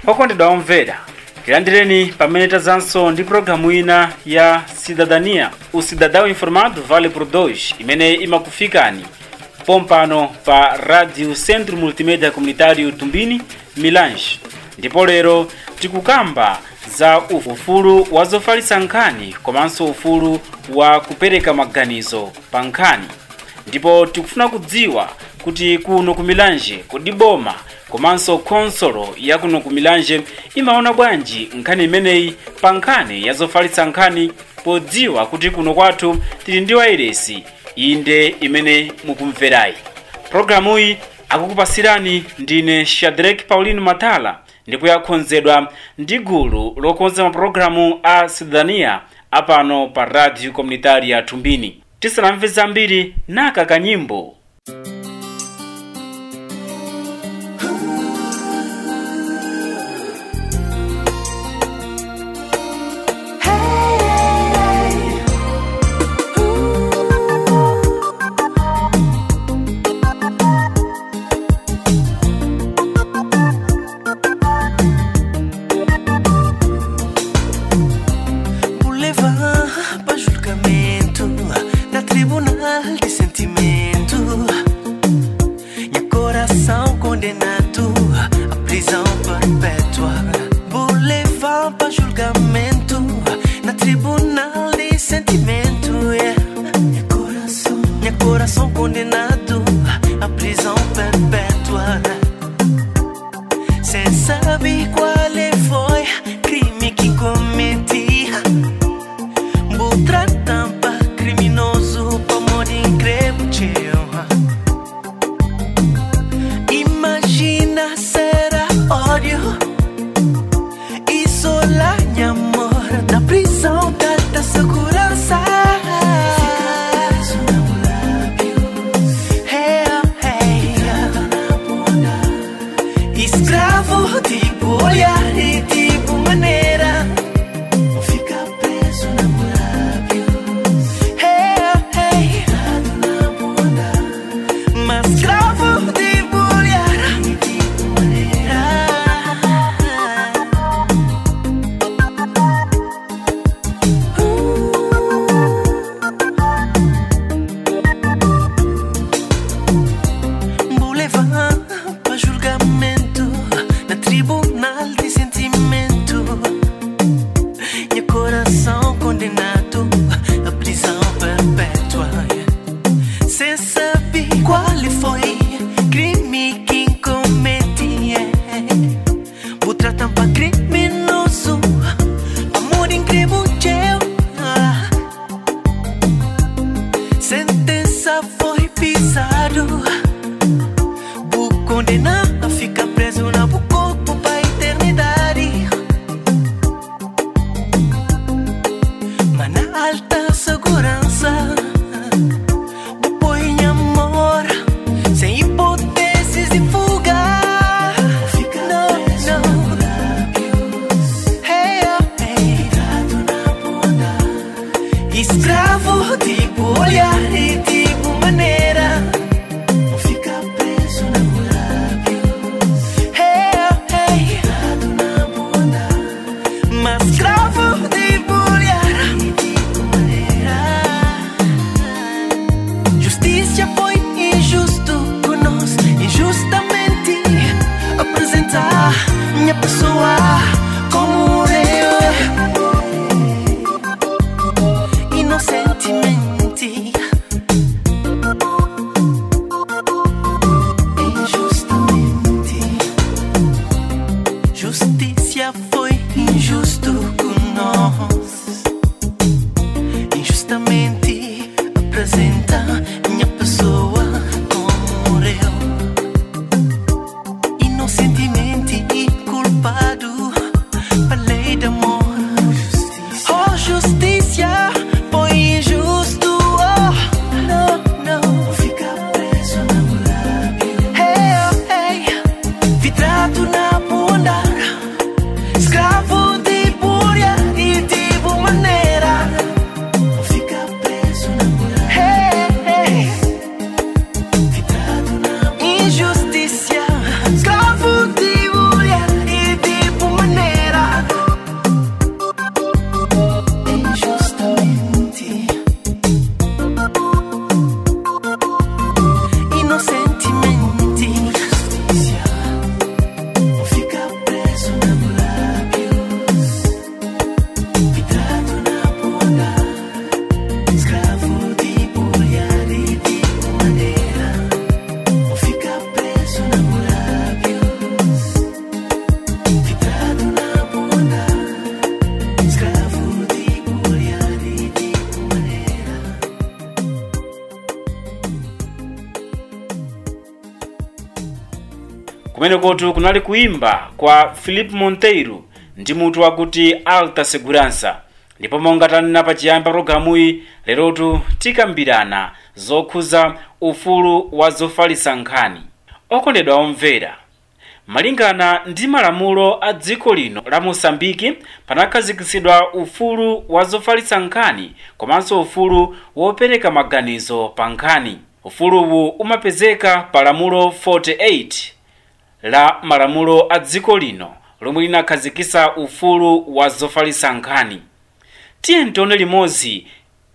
okondedwa omvera tilandireni pamene tazanso ndi pologalamu ina ya cidadania o cidadão informado vale por dois imene imakufikani pompano pa radio centro multimédia comunitário tumbini milange ndipo lero tikukamba za ufulu wa zofalitsa nkhani komanso ufulu wa kupereka maganizo pa nkhani ndipo tikufuna kudziwa kuti kuno ku milanje kodi boma komanso khonsolo ya kuno ku milanje imaona bwanji nkhani imeneyi pa nkhani ya zofalitsa nkhani podziwa kuti kuno kwathu tili ndi wairesi inde imene mukumverayi pologalamuyi akukupasirani ndine shadrack paulino matala ndipo yakonzedwa ndi gulu lokonza mapulogalamu a cidadania apano pa radio comunitaria tumbini tisanamve zambiri naka kanyimbo Vou levar pra julgamento na tribunal de sentimento. Meu coração condenado à prisão perpétua. Vou levar pra julgamento na tribunal de sentimento. Yeah. Meu coração, meu coração condenado à prisão perpétua. Sem saber qual foi crime que cometi. Vou tratar pra criminoso pra morrer incrível Imagina será ódio Isolar minha amor da prisão da segurança Hey, hey, Escravo tipo olhar e tipo maneira Não fica preso na lábios Hey, hey na bunda Mas escravo tipo olhar e tipo maneira Vou levar pra julgamento na tribunal de sentimento. Meu coração condenado à prisão perpétua. Sem saber qual foi crime que cometi. Vou tratar pra criminoso, amor incrível. Ah. Sentença foi pisado. Vou condenar a ficar preso na bu- corpo pra eternidade. Mas na alta segurança, vou pôr em amor, sem hipóteses de fuga. Não, não. Hey, oh, hey. Escravo, tipo olhar e tipo maneira. Não fica preso na lábios. Hey, oh, hey. na bunda. Mas escravo, tipo olhar e tipo maneira. Justiça foi injusto conosco, injustamente apresentar minha pessoa como eu inocentemente kumene kotu kunali kuimba kwa philip monteiro ndi mutu wakuti alta segurança ndipo monga tanena pachiyambi pa programuyi lerotu tikambirana zokhuza ufulu wa zofalitsa nkhani okondedwa omvera malingana ndi malamulo a dziko lino la mosambiki panakhazikitsidwa ufulu wa zofalitsa nkhani komanso ufulu wopereka maganizo pa nkhani ufuluwu umapezeka pa lamulo 48 la malamulo a dziko lino lomwe linakhazikitsa ufulu wa zofalitsa nkhani tiye ntione limodzi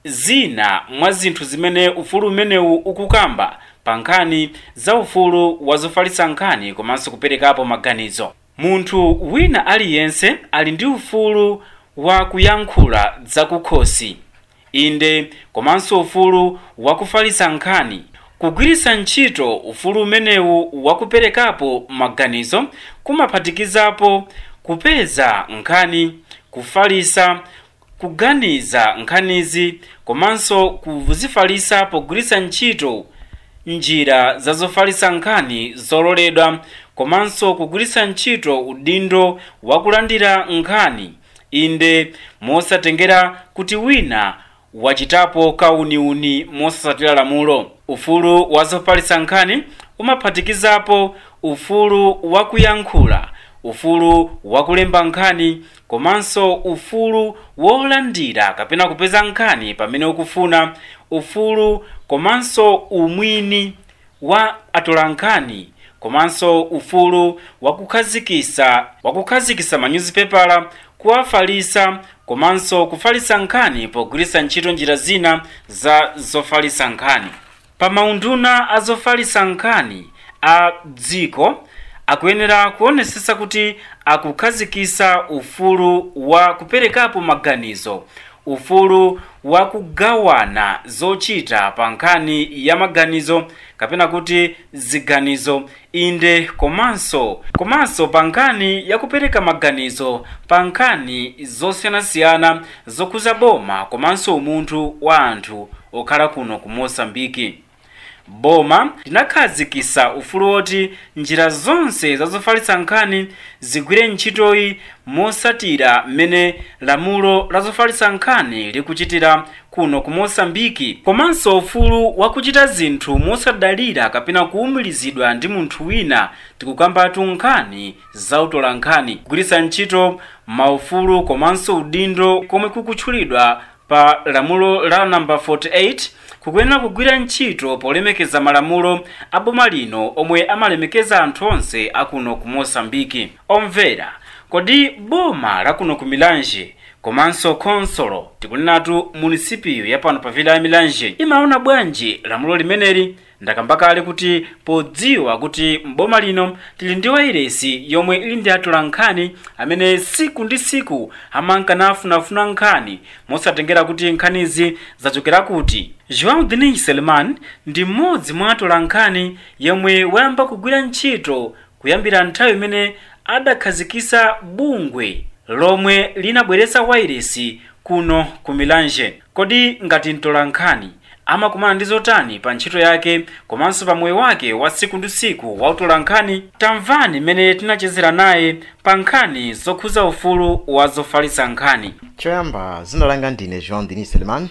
zina mwa zinthu zimene ufulu umenewu ukukamba pa nkhani za ufulu wa zofalitsa nkhani komanso kuperekapo maganizo munthu wina aliyense ali ndi ufulu wa kuyankhula zakukhosi inde komanso ufulu wa kufalitsa nkhani kugwiritsa ntchito ufulu umenewu wakuperekapo maganizo kumaphatikizapo kupeza nkhani kufalitsa kuganiza nkhanizi komanso kuzifalitsa pogwiritsa ntchito njira za zofalitsa nkhani zololedwa komanso kugwiritsa ntchito udindo wakulandira nkhani inde mosatengera kuti wina wachitapo kauniuni mosasatira lamulo ufulu wa zofalitsa nkhani umaphatikizapo ufulu wakuyankhula ufulu wakulemba nkhani komanso ufulu wolandira kapena kupeza nkhani pamene ukufuna ufulu komanso umwini wa atolankhani komanso ufulu wakukhazikisa wakukhazikisa manyuzipepala kuwafalitsa komanso kufalitsa nkhani pogwiritsa ntchito njira zina za zofalitsa nkhani pa maunduna a zofalitsa nkhani a dziko akuyenera kuonesesa kuti akukhazikisa ufulu wa kuperekapo maganizo ufulu wa kugawana zochita pa nkhani ya maganizo kapena kuti ziganizo inde komanso komanso pa nkhani ya kupereka maganizo pa nkhani zosiyanasiyana zokhuza boma komanso umunthu wa anthu okhala kuno ku mosambiki boma linakhazikisa ufulu woti njira zonse zazofalitsa nkhani zigwire ntchitoyi mosatira mmene lamulo la zofalitsa nkhani likuchitira kuno ku mosambiki komanso ufulu wakuchita zinthu mosadalira kapena kuwumirizidwa ndi munthu wina tikukambatu nkhani za utolankhani kugwiritsa ntchito maufulu komanso udindo komwe kukutchulidwa pa lamulo la namba 48 kukuyenera kugwira ntchito polemekeza malamulo a boma lino omwe amalemekeza anthu onse akuno ku mosambiki omvera kodi boma lakuno ku milanje komanso konsolo tikunenatu munisipiyo yapano pa vila ya milanje imaona bwanji lamulo limeneli ndakamba kale kuti podziwa kuti mboma lino tili ndi wairesi yomwe ili ndi atolankhani amene siku ndi siku amankanafuna nkhani mosatengera kuti nkhanizi zachokera kuti joão denis selman ndi mmodzi mwa atolankhani yomwe wayamba kugwira ntchito kuyambira nthawi imene adakhazikisa bungwe lomwe linabweretsa wairesi kuno ku milanje kodi ngati mtolankhani amakumana ndi zotani pa ntchito yake komanso pa moyo wake wa siku ndi siku wa utolankhani tamvani mmene tinachezera naye pa nkhani zokhuza ufulu wa zofalitsa nkhani choyamba zina langa ndine joão denis selman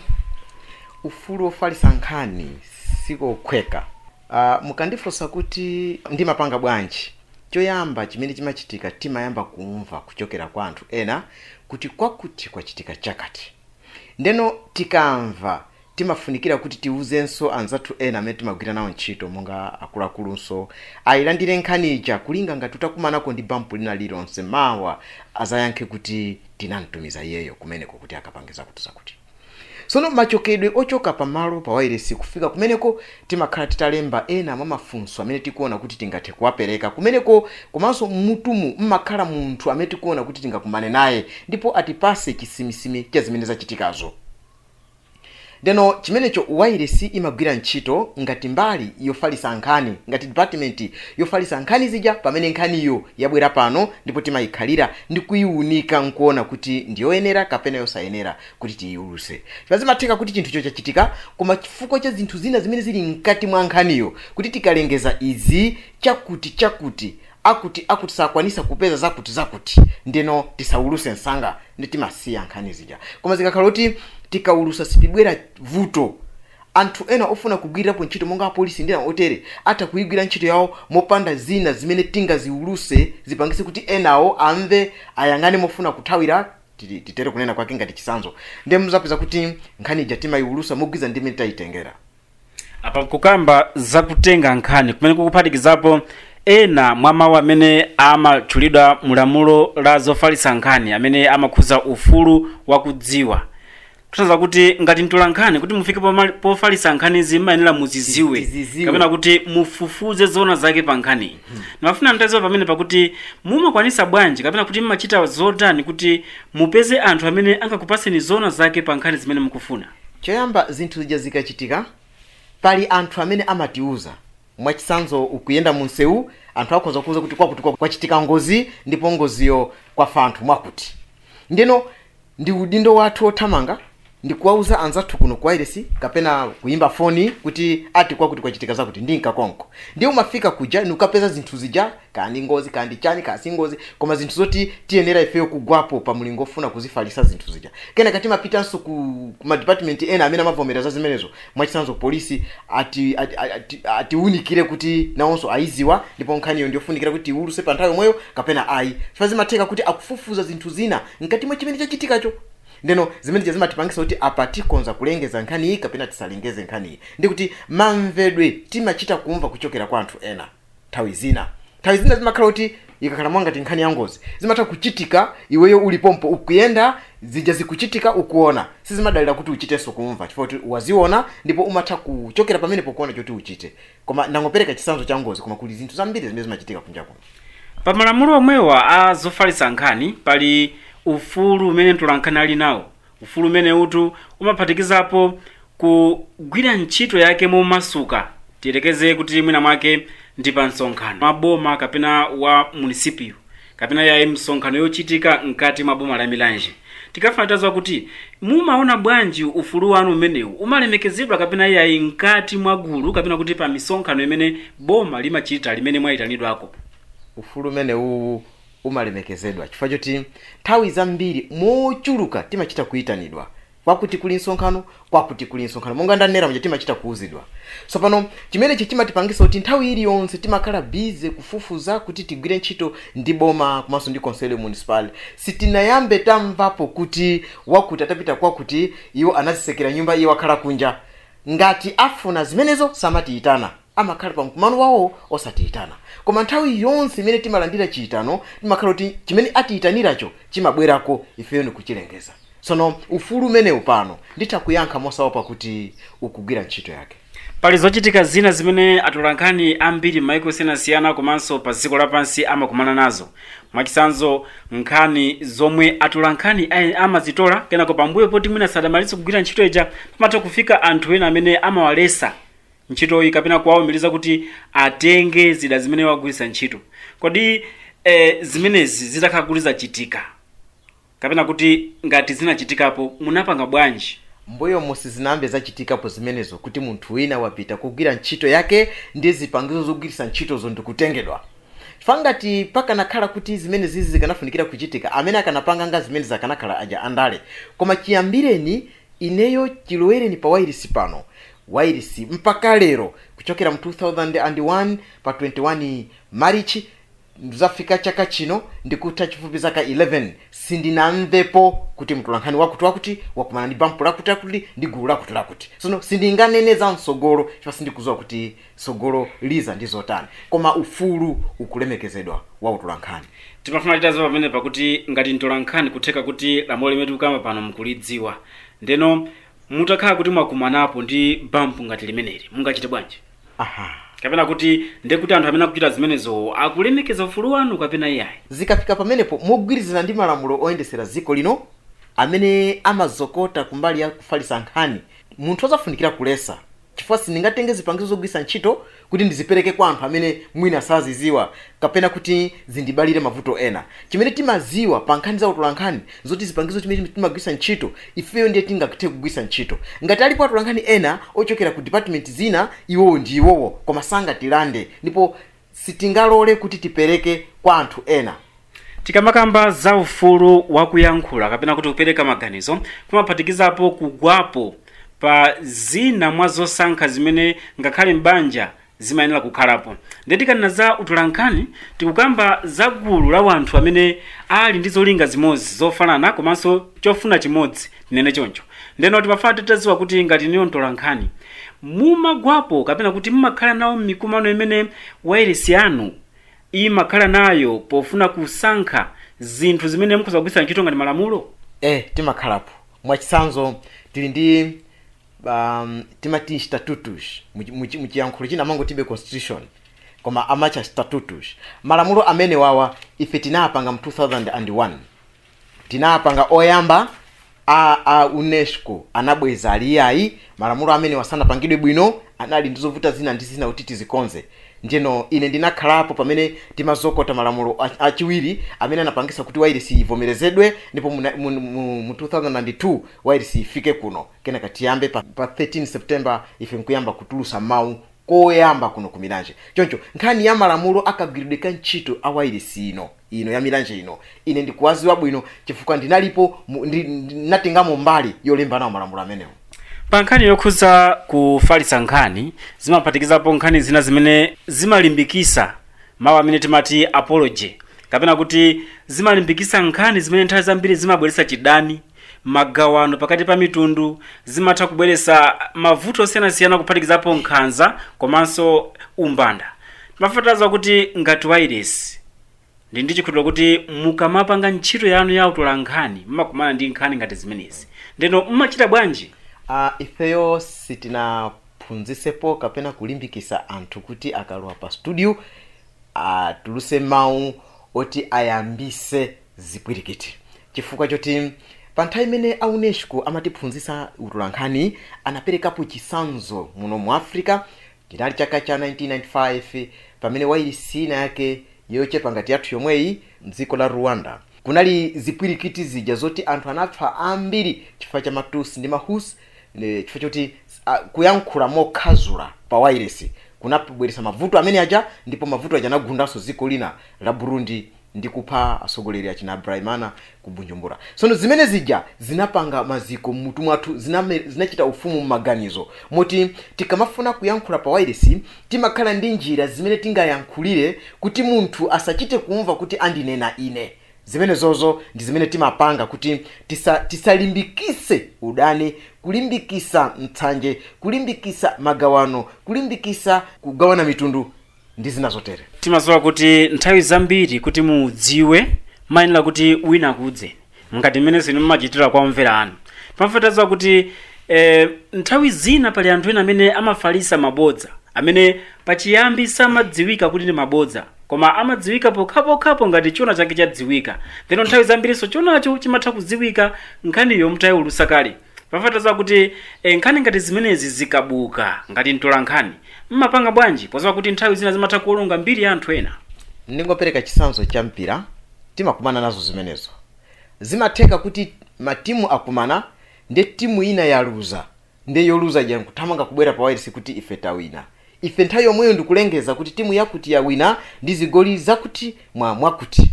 ufulu wofalitsa nkhani sikokhweka uh, mukandifunsa kuti ndimapanga bwanji choyamba chimene chimachitika timayamba kumva kuchokera kwa anthu ena kuti kwakuti kwachitika chakati ndeno tikamva timafunikira kuti tiwuzenso anzathu ena amene timagwira nawo ntchito monga akuluakulunso ayilandire nkhaniyi kulinga ngati utakumanako ndi bampu lina lilonse mawa azayankhe kuti tinamtumiza iyeyo kumeneko kuti akapangiza kuti zakuti tsono machokedwe ochoka pamalo pa wairesi kufika kumeneko timakhala titalemba ena mwa mafunso amene tikuona kuti tingathe kuwapereka kumeneko komanso mmutumu mmakhala munthu amene tikuona kuti tingakumane naye ndipo atipase chisimisimi cha zimene zachitikazo ndeno chimenecho wairesi imagwira ntchito ngati mbali yofalitsa nkhani ngati department yofalitsa nkhani zija pamene nkhaniyo yabwera pano ndipo timayikhalira ndi kuyiwunika nkuona kuti ndiyoyenera kapena yosayenera kuti tiyiuluse pazimatheka kuti chinthucho chachitika koma chifukwa cha zinthu zina zimene zili mkati mwa nkhaniyo kuti tikalengeza izi chakuti chakuti akuti akuti sakwanisa kupeza zakuti zakuti ndeno tisauluse msanga ndi timasiya nkhani zija koma zikakhala kuti tikaulusa sipibwera vuto anthu ena ofuna kugwirirapo ntchito monga apolisi ndi ena otere atha kuyigwira ntchito yawo mopanda zina zimene tingaziuluse zipangise kuti enawo amve ayang'ane mofuna kuthawira titi- titere kunena kwake ngati chisanzo ndiye muzapeza kuti nkhani ija timayiulusa mogwiza ndi imene tayitengera apa kukamba zakutenga nkhani kumene kukuphatikizapo ena mwa mawu amene amatchulidwa mulamulo la zofalitsa nkhani amene amakhuza ufulu wakudziwa kutanthauza kuti ngati mtola nkhani kuti mufike pomali- pofalitsa nkhanizi mmayenera muziziwe Tiziziwe. kapena kuti mufufuze zoona zake pa nkhaniyi ndimafuna mtaziwa pamene pakuti mumakwanisa bwanji kapena kuti mmachita zotani kuti mupeze anthu amene angakupaseni zoona zake pa nkhani zimene mukufuna choyamba zinthu zija zikachitika pali anthu amene amatiuza mwachisanzo ukuyenda mu msewu anthu akhoza kuuza kuti kwakuti kwa- kwachitika ngozi ndipo ngoziyo kwafa anthu mwakuti ndino ndi udindo wathu othamanga ndikuwauza anzathu kuno ku wailesi kapena kuyimba foni kuti ati kwakuti kwachitika zakuti ndi nkakonko ndiye umafika kuja nikukapeza zinthu zija kandi ngozi kandi chani kasi ngozi koma zinthu zoti tiyenera ifeyo kugwapo pa mulingo ofuna kuzifalisa zinthu zija kenaka timapitanso ku, ku madepartment ena amene amavomera za zimenezo mwachisanzo polisi ati ati- ati- atiwunikire kuti nawonso ayiziwa ndipo nkhaniyo ndiyofunikira kuti iwuluse pa nthawi yomweyo kapena ayi chifukwa zimatheka kuti akufufuza zinthu zina mkati mwa chimene chachitikacho ndeno zimene zija zimatipangisa kuti apa tikonza kulengeza nkhani iyi kapena tisalengeze nkhani iyi ndi kuti mamvedwe timachita kumva kuchokera kwa anthu ena nthawi zina nthawi zina zimakhala kuti ikakhala mwangati nkhani ya ngozi zimatha kuchitika iweyo ulipompo ukuyenda zija zikuchitika ukuona sizimadalira kuti uchitenso kumva chifukwa kuti waziona ndipo umatha kuchokera pamene pokuona choti uchite koma ndangopereka chisanzo cha ngozi koma kuli zinthu zambiri zimene zimachitika kunja kuno pa malamulo omwewa a zofalitsa nkhani pali ufulu umene mtolankhani ali nawo ufulu umene utu umaphatikizapo kugwira ntchito yake momasuka tiyelekeze kuti mwina mwake ndi pa msonkhano maboma kapena wa munisipio kapena yayi msonkhano yochitika mkati mwa boma la milanje tikafuna tazwa kuti mumaona bwanji ufulu wanu umenewu umalemekezedwa kapena yayi mkati mwa gulu kapena kuti pa misonkhano imene boma limachita limene mwayitanidwako ufulu umene uwu umalemekezedwa chifukwa choti nthawi zambiri mochuluka timachita kuyitanidwa kwakuti kuli msonkhano kwakuti kuli msonkhano monga ndanena mja timachita kuuzidwa so pano chimenechi chimatipangisa kuti nthawi iliyonse timakhala bize kufufuza kuti tigwire ntchito ndi boma komanso ndi konselo municipal sitinayambe tamvapo kuti wakuti atapita kwakuti iwo anazisekera nyumba iwo akhala kunja ngati afuna zimenezo samatiyitana amakhala pa mkumano wawo osatiyitana koma nthawi yonse imene timalandira chiyitano timakhala kuti chimene atiyitaniracho chimabwerako ifeyo ndikuchilengeza tsono ufulu umenewu pano nditha kuyankha mosaopa kuti ukugwira ntchito yake pali zochitika zina zimene atolankhani ambiri m'mayiko osiyanasiyana komanso pa dziko lapansi amakumana nazo mwachisanzo nkhani zomwe atolankhani ayi- amazitola kenako pambuyo poti mwina sadamalitse kugwira ntchito ija pamatha kufika anthu ena amene amawalesa ntchitoyi kapena kuwawumiriza kuti atenge zida zimene wagwiritsa ntchito kodi eh, zimenezi zitakhala kuti zachitika kapena kuti ngati zinachitikapo munapanga bwanji mbuyo musi zinambe zachitikapo zimenezo kuti munthu wina wapita kugwira ntchito yake ndi zipangizo zogwiritsa ntchitozo ndikutengedwa chifukwa ngati pakanakhala kuti zimene zizi zikanafunikira kuchitika amene akanapanga nga zimene zakanakhala aja andale koma chiyambireni ineyo chilowereni pa wairisi pano wairisi mpaka lero kuchokera mu 2001 pa 21 marichi zafika chaka chino ndikutha chifupi zaka 11 sindinamvepo kuti mtolankhani wakuti wakuti wakumana ndi bampu lakuti lakuti ndi gulu lakuti lakuti sono sindinganene za msogolo chifukwa sindikuziwa kuti sogolo liza ndi zotani koma ufulu ukulemekezedwa wa utolankhani timafuna titaziwa pamene pakuti ngati mtolankhani kutheka kuti lamulo limene tikukamba pano mukulidziwa ndeno mutakhala kuti mwakumanapo ndi bampu ngati limeneli mungachite bwanji aha kapena kuti ndekuti anthu amene akuchita zimenezo akulemekeza ufulu wanu kapena iyayi zikafika pamenepo mogwirizana ndi malamulo oyendesera dziko lino amene amazokota kumbali ya kufalisa nkhani munthu azafunikira kulesa chifukwa sindingatenge zipangizo zogwiritsa ntchito kuti ndizipereke kwa anthu amene mwina saziziwa kapena kuti zindibalire mavuto ena chimene timaziwa pa nkhani za utolankhani zoti zipangizo chimene timagwiritsa ntchito ifeyo ndiye tingathe kugwiritsa ntchito ngati alipo atolankhani ena ochokera ku department zina iwowo ndi iwowo koma sangatilande ndipo sitingalole kuti tipereke kwa anthu ena tikamakamba za ufulu wakuyankhula kapena kuti kupereka maganizo kumaphatikizapo kugwapo pa zina mwa zosankha zimene ngakhale mbanja zimayenera kukhalapo ndiye tikanena za utolankhani tikukamba za gulu la wanthu amene ali ndi zolinga zimodzi zofanana komanso chofuna chimodzi tinene choncho ndeno timafuna titadziwa kuti ngati niyo mtolankhani mumagwapo kapena kuti mumakhala nawo m'mikumano imene wairesi yanu imakhala nayo pofuna kusankha zinthu zimene mukhoza kugwiritsa ntchito ngati malamulo eh timakhalapo mwachitsanzo tili ndi um, timati statutus Muchi- muchi- muchiyankhulo china amangotibe constitution koma amacha statutus malamulo amene wawa ife tinapanga mu 2001 tinapanga oyamba a, a unesco anabweza aliyayi malamulo amene wasanapangidwe bwino anali ndi zovuta zina ndi zina kuti tizikonze njeno ine ndinakhalapo pamene timazokota malamulo a- achiwiri amene anapangisa kuti wairisi ivomerezedwe ndipo muna- mu, mu, mu 2002 wairisi ifike kuno kenaka tiyambe pa, pa 13 september ife nkuyamba kutulusa mawu koyamba kuno ku milanje choncho nkhani ya malamulo akagwiridwe ka ntchito a wairisi ino ino ya milanje ino ine ndikuwaziwa bwino chifukwa ndinalipo mu- ndi- ndinatengamo mbali yolemba nawo malamulo amenewo pa nkhani yokhuza kufalitsa nkhani zimaphatikizapo nkhani zina zimene zimalimbikisa mawu amene timati apology kapena kuti zimalimbikisa nkhani zimene nthawi zambiri zimabweretsa chidani magawano pakati pa mitundu zimatha kubweretsa mavuto osiyanasiyana kuphatikizapo nkhanza komanso umbanda timafataza kuti ngati wairesi ndi ndi chikhulupiriro kuti mukamapanga ntchito yanu ya utolankhani mmakumana ndi nkhani ngati zimenezi ndeno mmachita bwanji uh, ifeyo sitinaphunzisepo kapena kulimbikisa anthu kuti akalowa pa studio atuluse mawu oti ayambise zipwirikiti chifukwa choti pa nthawi imene a unesco amatiphunzisa utolankhani anaperekapo chisanzo muno mu africa chinali chaka cha 1995 pamene wairisi ina yake yochepa ngati yathu yomweyi mdziko la rwanda kunali zipwirikiti zija zoti anthu anapha ambiri chifukwa cha matusi ndi mahusi ne- chifukwa choti uh, kuyankhula mokhazula pa wairesi kunabweretsa mavuto amene aja ndipo mavuto aja anagundanso dziko lina la burundi ndi kupha atsogoleri achina abraimana ku bujumbura tsono zimene zija zinapanga maziko mmutu mwathu ziname- zinachita ufumu mmaganizo moti tikamafuna kuyankhula pa wairesi timakhala ndi njira zimene tingayankhulire kuti munthu asachite kumva kuti andinena ine zimene zozo ndi zimene timapanga kuti tisa, tisalimbikise udani kulimbikisa mtsanje kulimbikisa magawano kulimbikisa kugawana mitundu ndi zina zotere timazowa kuti nthawi zambiri kuti mudziwe mayenera kuti wina akudzeni ngati mmene zinu mmachitira kwa omvera anu timafataza kuti eh, nthawi zina pali anthu ena amene amafalisa mabodza amene pachiyambi samadziwika kuti ndi mabodza koma amadziwika pokhapokhapo ngati chona chake chadziwika then nthawi zambirinso chonacho chimatha kudziwika nkhaniyo mutayiwulusa kale pafataza kuti eh, nkhani ngati zimenezi zikabuka ngati mtola nkhani mmapanga bwanji pozowa kuti nthawi zina zimatha kuwononga mbiri ya anthu ena ndingopereka chisanzo cha mpira timakumana nazo zimenezo zimatheka kuti matimu akumana ndi timu ina yaluza ndi yoluza ija nkuthamanga kubwera pa wairisi kuti ife tawina ife nthawi yomweyo ndikulengeza kuti timu yakuti yawina ndi zigoli zakuti mwa mwakuti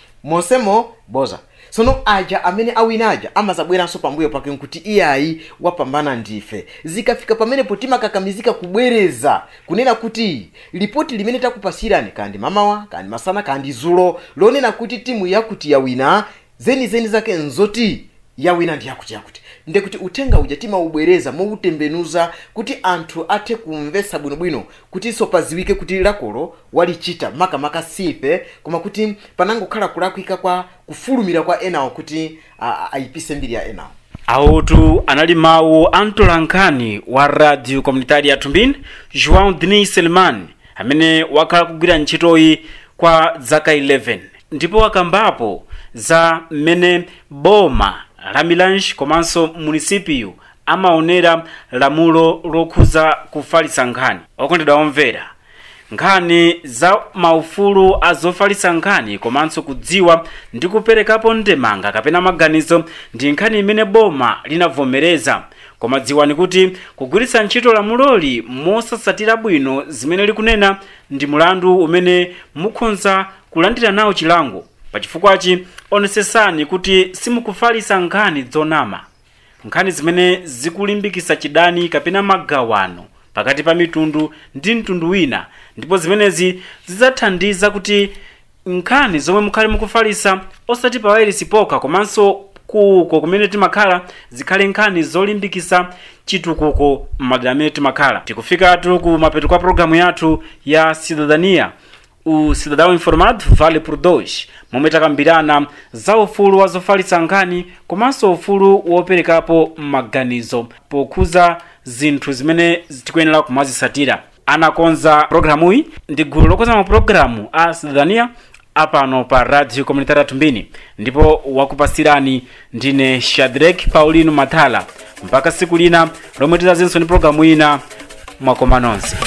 monsemo boza tsono aja amene awina aja amazabweranso pambuyo pake nkuti iyayi wapambana ndife zikafika pamenepo timakakamizika kubwereza kunena kuti lipoti limene takupasirani kandi mamawa kandi masana kandi zulo lonena kuti timu yakuti yawina zenizeni zake nzoti yawina ndi yakuti yakuti ndekuti uthenga uja timaubwereza moutembenuza kuti anthu athe kumvetsa bwinobwino kutinso paziwike kuti lakolo walichita makamaka sife koma kuti panangokhala kulakwika kwa kufulumira kwa enawo kuti a- a- ayipise mbiri ya enawo awotu anali mawu a mtolankhani wa radio komunitari ya tumbini joão denis selman amene wakhala kugwira ntchitoyi kwa zaka 11 ndipo wakambapo za mmene boma la milange komanso munisipio amaonera lamulo lokhuza kufalitsa nkhani okondedwa omvera nkhani za maufulu azofalitsa nkhani komanso kudziwa ndi kuperekapo ndemanga kapena maganizo ndi nkhani imene boma linavomereza koma dziwani kuti kugwiritsa ntchito lamuloli mosatsatira bwino zimene likunena ndi mulandu umene mukhonza kulandira nawo chilango pachifukwachi onetsetsani kuti simukufalitsa nkhani zonama nkhani zimene zikulimbikitsa chidani kapena magawano pakati pa mitundu ndi mtundu wina ndipo zimenezi zidzathandiza kuti nkhani zomwe mukhale mukufalitsa osati pa wailesi pokha komanso kuko kumene timakhala zikhale nkhani zolimbikitsa chitukuko m'madera amene timakhala tikufikatu ku mapeto kwa programu yathu ya cidadania o cidadão informado vale por dois momwe takambirana za ufulu wa zofalitsa nkhani komanso ufulu woperekapo maganizo pokhuza zinthu zimene tikuyenera kumazitsatira anakonza programuyi ndi gulu lokonza mapulogalamu a cidadania apano pa radio comunitária tumbini ndipo wakupasirani ndine shadrack paulino mathala mpaka siku lina lomwe tidzazenso ndi programu ina mwakoma nonse